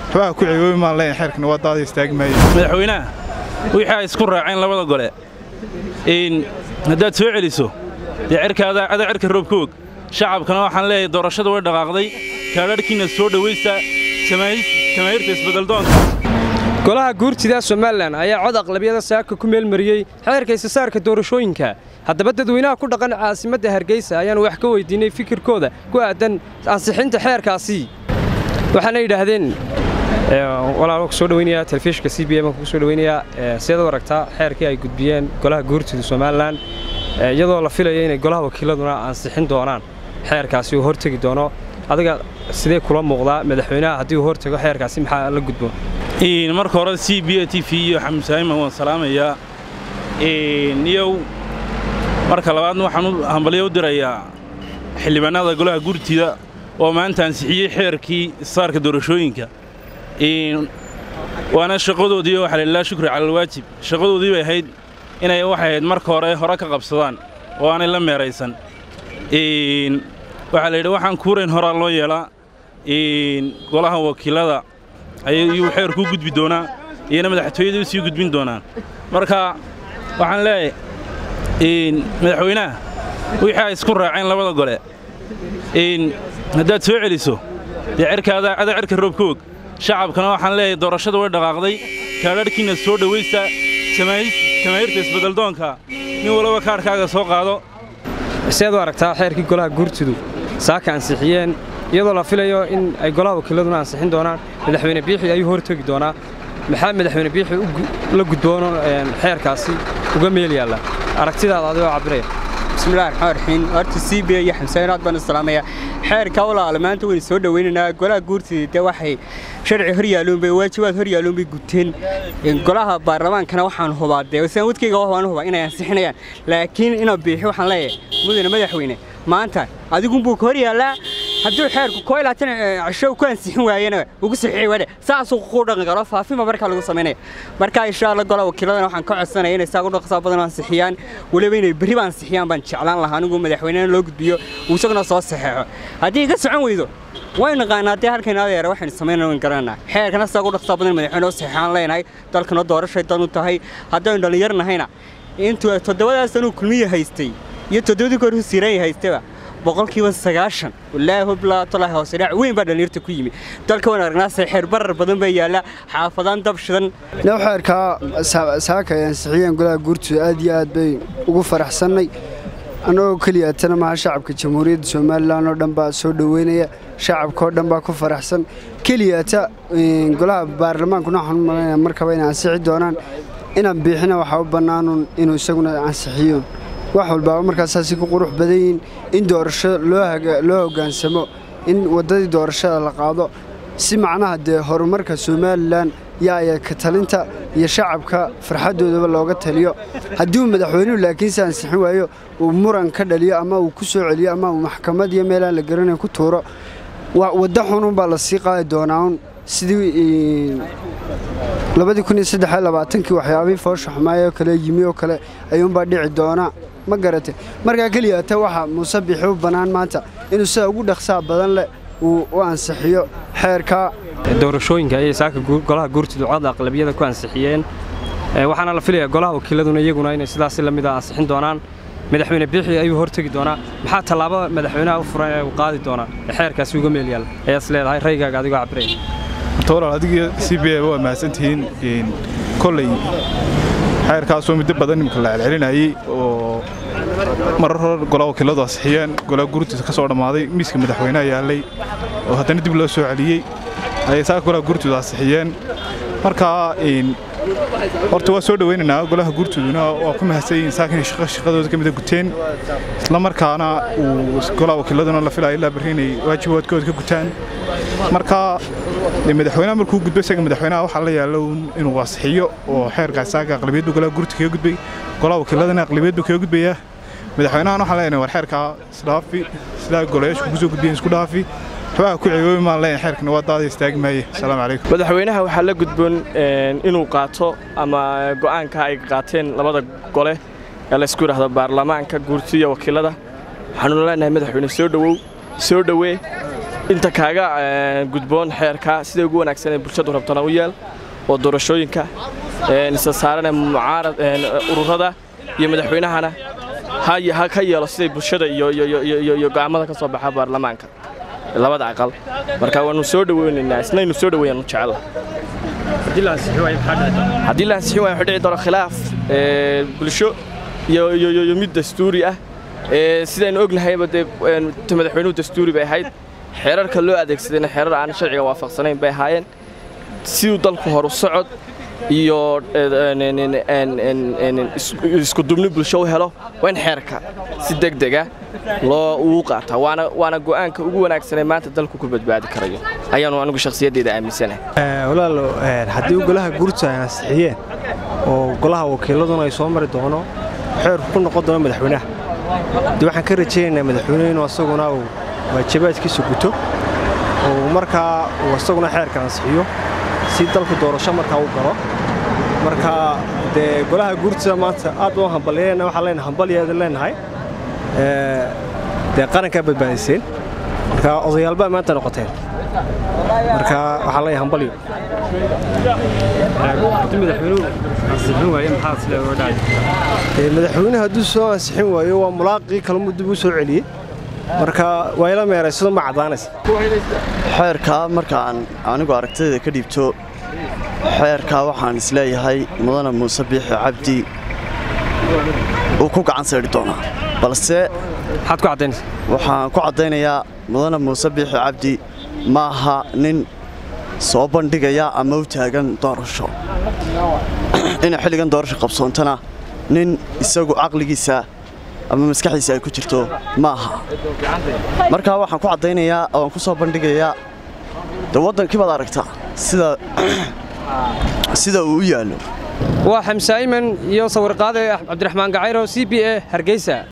waxbaa ku cigoobi maan leeyahay xeerkana waa daada istaagi maaye madaxweynaha wixii ay isku raaceen labada gole in haddaad soo celiso dee cirkaada ada cirka roobka og shacabkana waxaan leeyahay doorashada way dhaqaaqday kaadharhkiina soo dhowaysta jamaahiirta isbeddeldoonka golaha guurtida somalilan ayaa cod aqlabiyada saaka ku meelmariyey xeerka isasaarka doorashooyinka haddaba dadweynaha ku dhaqan caasimadda hargeysa ayaanu wax ka weydiinay fikirkooda ku aadan ansixinta xeerkaasi waxaana yidhaahdeen walaal ku soo dhaweynayaa telefishinka c b m ku soo dhaweynayaa sidaad u aragtaa xeerkii ay gudbiyeen golaha guurtida somalilan iyadoo la filayo inay golaha wakiiladuna ansixin doonaan xeerkaasi uu hortegi doono adiga sidee kula muuqdaa madaxweynaha haddii uu hortago xeerkaasi maxaa la gudbo marka hore c b t v iyo xamusaaiman waan salaamayaa iyow marka labaadna waxaan u hambalyo u dirayaa xildhibaanada golaha gurtida oo maanta ansixiyey xeerkii isaarka doorashooyinka waana shaqadoodii waxaa lailaa shukri calalwaajib shaqadoodii bay ahayd inay waxay ahayd marka hore hore ka qabsadaan oo aanay la meeraysan waxaa la yidhi waxaan kuurayn horaa loo yeelaa golaha wakiilada ayuu xeerkuu gudbi doonaa iyana madaxtooyada u sii gudbin doonaan marka waxaan leeyahay madaxweynaha wixii ay isku raaceen labada gole haddaad soo celiso dee cirkaada ada cirka roobka og shacabkana waxaan leeyahay doorashada way dhaqaaqday kaadharhkiina soo dhowaysta jamaahiirta isbeddeldoonka nin walaba kaadhkaaga soo qaado sidaad u aragtaa xeerkii golaha guurtidu saaka ansixiyeen iyadoo la filayo in ay golaha wakiiladuna ansixin doonaan madaxweyne biixi ayuu hortegi doonaa maxaa madaxweyne biixi la gudboono xeerkaasi uga meel yaalla aragtidaada adigoo cabbiraya bismillahi raxmaan raxiim horta c b iyo xamseen aad baan u salaamayaa xeerka walaala maanta waynu soo dhowaynaynaa golaha guurtida dee waxay sharci hor yaalloon bay waajibaad hor yaalloon bay guteen golaha baarlamaankana waxaan hubaa dee saan wadkayga waan hubaa inay ansixinayaan laakiin ina biixi waxaan leeyahay mudane madaxweyne maanta adigunbuu ka hor yaallaa hadduu xeerku koo ilaatan cisho ku ansixin waayena ugu saxiixi waadhe saasuu ku dhaqan karo faafinba markaa lagu samaynaya marka insha allah golaha wakiiladana waxaan ka codsanaya inay saa u dhaqsaa badan ansixiyaan weliba inay berriba ansixiyaan baan jeclaan lahaa anigu madaxweynena loo gudbiyo uu isaguna soo saxeexo haddii iga socon weydo waynu naqaanaa dee halkayna adeera waxaynu samaynana wayn garanaa xeerkana saa ugu dhaqsaa badan madaxweyne oo saxeexaan leenahay dalkana doorashay dan u tahay haddaynu dhallinyar nahayna intuu toddobadaas anuu kulmiya haystay iyo toddobadii kor husiiranya haystaba boqolkiiba sagaashan wallaahi hublaatolahi hoose dhac weyn baa dhallinyarta ku yimi dalka waan aragnaa xeer barar badan baa yaalla xaafadaan dab shidan now xeerkaa saaka ay ansixiyeen golaha guurtooda aad iyo aad bay ugu faraxsannay annagoo keliyaatana maha shacabka jamhuuriyadda somalilan oo dhan baa soo dhoweynaya shacabka oo dhan baa ku faraxsan keliyaata golaha baarlamaankuna waxaan u malaynaya markaba inay ansixi doonaan inaan biixina waxaa u bannaanun inuu isaguna ansixiyo wax walbaaba markaasaasi ku qurux badan yihiin in doorasho loo hoggaansamo in waddadii doorashada la qaado si macnaha dee horumarka somalilan yaaya ka talinta iyo shacabka farxaddoodaba looga taliyo haddii uu madaxweynuhu laakiinse ansixin waayo uu muran ka dhaliyo ama uu ku soo celiyo ama uu maxkamad iyo meelaan la garanayn ku tuuro wadda xununbaa la sii qaadi doonaa un sidii labadii kun iyo saddex iyo labaatankii waxyaabihii foosha xumaaya oo kale yimi oo kale ayuunbaa dhici doonaa ma garatay markaa keliyaata waxaa muuse bixi u bannaan maanta inuu sida ugu dhaqsaa badan leh uu u ansixiyo xeerkaa doorashooyinka ayay saaka golaha guurtidu cod aqlabiyada ku ansixiyeen waxaana la filayaa golaha wakiiladuna iyaguna inay sidaasi la mid a ansixin doonaan madaxweyne biixi ayuu hortegi doonaa maxaa tallaabo madaxweynaha u furan ee uu qaadi doonaa ee xeerkaasi uga meel yaalla ayaad is leedahay raygaaga adigoo cabiraya horta walaal adiga c b a waa mahadsantihiin kolley xeerkaasoo muddo badan imika la celcelinayey oo marar hore golaha wakiiladu ansixiyeen golaha gurtiisa ka soo dhammaaday miiska madaxweynaha yaallay oo haddana dib loo soo celiyey ayay saaka golaha gurtooda ansixiyeen markaa horta waa soo dhowaynaynaa golaha gurtooduna waa ku mahadsan yihiin saaka inay shaqadooda ka mida guteen isla markaana uu golaha wakiiladuna la filaya ilaa barri inay waajibaadkooda ka gutaan marka madaxweynaha markuu gudbo isaga madaxweynaha waxaa la yaalo inuu ansixiyo oo xeerkaas saaka aqlabiyaddu golaha gurta kaga gudbay golaha wakiiladana aqlabiyaddu kaga gudbayaa madaxweynahan waxaan leenahay war xeerkaa isdhaafi sidaa golayaashu kugu soo gudbiyeen isku dhaafi waxbaa ku cigoobi maan leeyahay xeerkana waa daada istaagi maaye asalaamu calaykum madaxweynaha waxaa la gudboon inuu qaato ama go'aanka ay qaateen labada gole ee laysku yidhaahdo baarlamaanka guurtiya wakiilada waxaanuna leenahay madaxweyne soo dhowow soo dhowee inta kaaga gudboon xeerka siday ugu wanaagsan ee bulshadu rabtana u yeel oo doorashooyinka isa saarane mucaarad ururada iyo madaxweynahana ha ka yeelo siday bulshada iyo go'aamada ka soo baxa baarlamaanka labada aqal marka waanu soo dhaweynaynaa isnaynu soo dhaweeyaan jecel haddii la ansixin waayo wuxuu dhici doona khilaaf bulsho iyo mid dastuuri ah sidaynu ognahayba dee madaxweynuhu dastuuri bay ahayd xeerarka loo adeegsadayna xeerar aan sharciga waafaqsanayn bay ahaayeen siduu dalku horu socod iyo isku dubni bulsho u helo waa in xeerka si degdega loo ugu qaataa waana go'aanka ugu wanaagsanee maanta dalku ku badbaadi karayo ayaanu anigu shakhsiyaddeeda aaminsanahay walaalo haddii golaha guurta ay ansixiyeen oo golaha wakiiladuna ay soo mari doono xeerku ku noqon doono madaxweynaha dee waxaan ka rajaynaynaa madaxweynuhu inuu asaguna uu waajibaadkiisa guto oo markaa uu asaguna xeerka ansixiyo si dalku doorasho markaa u galo marka dee golaha guurtida maanta aad baan hambalyeena waxaan leenahay hambalyeeda leenahay dee qarankaa badbaadiseen marka odayaalbaa maanta noqoteen marka waxaan leeyahay hambalyo madaxweynuhu hadduu soo ansixin waayo waa mulaaqii kalmuu dib u soo celiyey marka waa ila meeraysado ma caddaanaysa xeerkaa markaan anigu aragtidayda ka dhiibto xeerkaa waxaan isleeyahay mudane muuse biixi cabdi uu ku gacan saydhi doonaa balse maxaad ku caddaynaysa waxaan ku caddaynayaa mudane muuse biixi cabdi ma aha nin soo bandhigaya ama u taagan doorasho inay xilligan doorasho qabsoontana nin isagu caqligiisa ama maskaxdiisa ay ku jirto ma aha markaa waxaan ku caddaynayaa ooaan ku soo bandhigayaa de waddankii baad aragtaa sida sida uu u yaallo waa xamse ayman iyo sawirqaade cabdiraxmaan gacayro c b e hargeysa